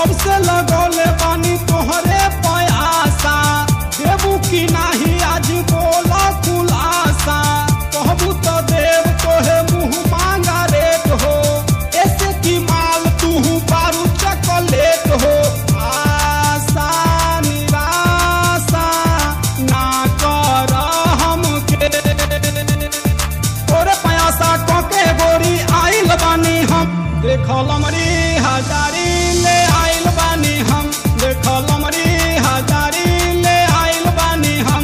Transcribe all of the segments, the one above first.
कब से लगौले बानी तोहरे पयासा देबू की नाही आज बोला खुलासा कहबू तो देव तोहे मुंह मांगा रेट हो ऐसे की माल तू बारू चॉकलेट हो आशा निराशा ना कर हमके तोरे पयासा टोके गोरी आइल बानी हम देखल मरी हजारी ले आइल बानी हम देखल मरी हजारी ले आइल बानी हम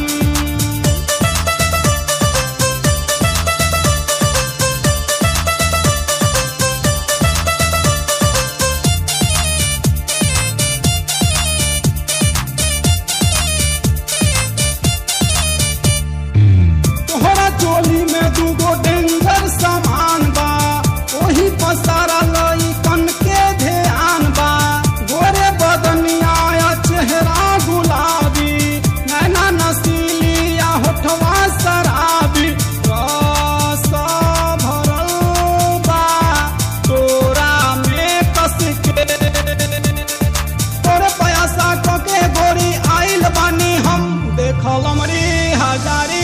तोहरा चोली में दूगो डेंजर सामान बा ओही पसारा लई कन के ध्यान बा गोरे बदनिया या चेहरा गुलाबी नैना नसीली या होठवा शराबी रस भरल बा तोरा में कस के तोरे पयासा कके गोरी आइल बानी हम देखल मरी हजारी